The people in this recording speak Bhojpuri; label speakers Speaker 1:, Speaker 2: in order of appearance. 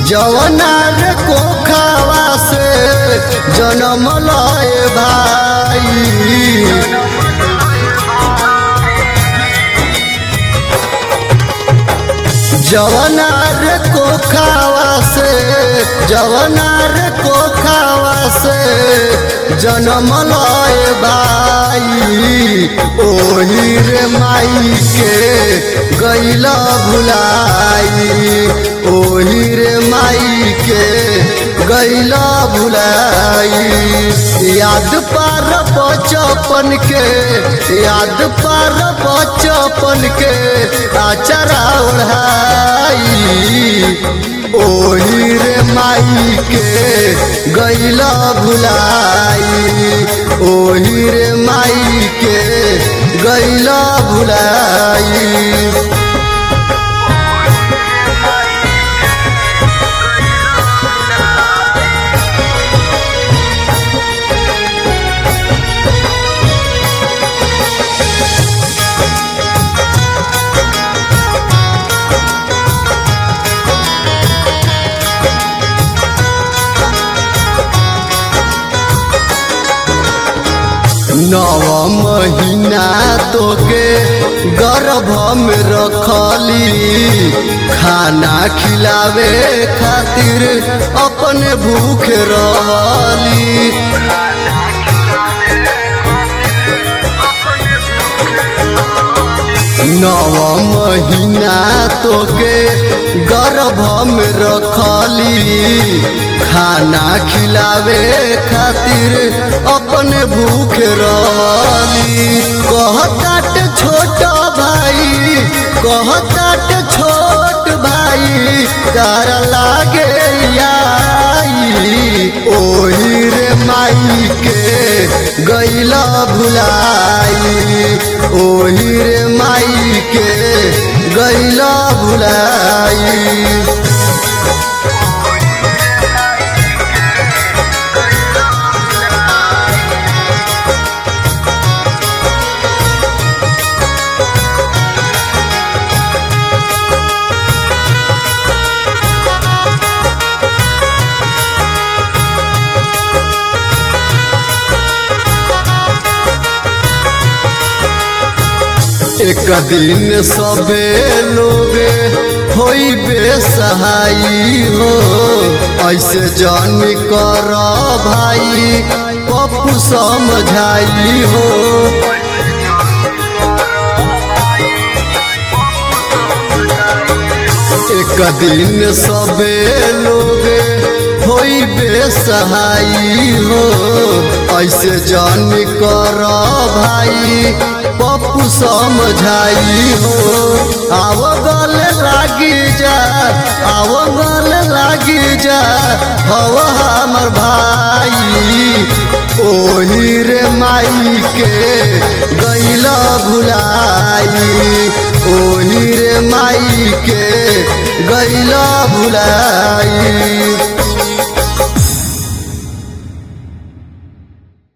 Speaker 1: जवना रे कोखावा से जन्म लय भाई जवना रे कोखावा से जवना रे कोखावा से जन्म लय भाई ओही रे माई के गैला भुलाई ओही रे माई के गैला भुलाई याद पार बचपन के याद पार बचपन के आचरा ओढ़ाई ओही रे माई के गैला भुलाई ओही रे माई के गैला भुलाई नव महीना तोके गर्भ में रखली खाना खिलावे खातिर अपने भूख रहली नव महीना तोके गर्भ में रखली खाना खिलावे खातिर अपने भूख रहली कहतात छोट भाई कहतात छोट भाई कर लागे आई ओही रे माई के गैला भुलाई ओही रे माई के गैला भुलाई एक दिन सबे लोग होई बेसहाई हो ऐसे जान कर भाई पप्पू समझाई हो एक दिन सबे लोग होई बेसहाई हो ऐसे जान कर भाई पप्पू समझाई हो आव गल लागी जा आव गल लागी जा हव हमर भाई ओही रे माई के गैला भुलाई ओही रे माई के गैला भुलाई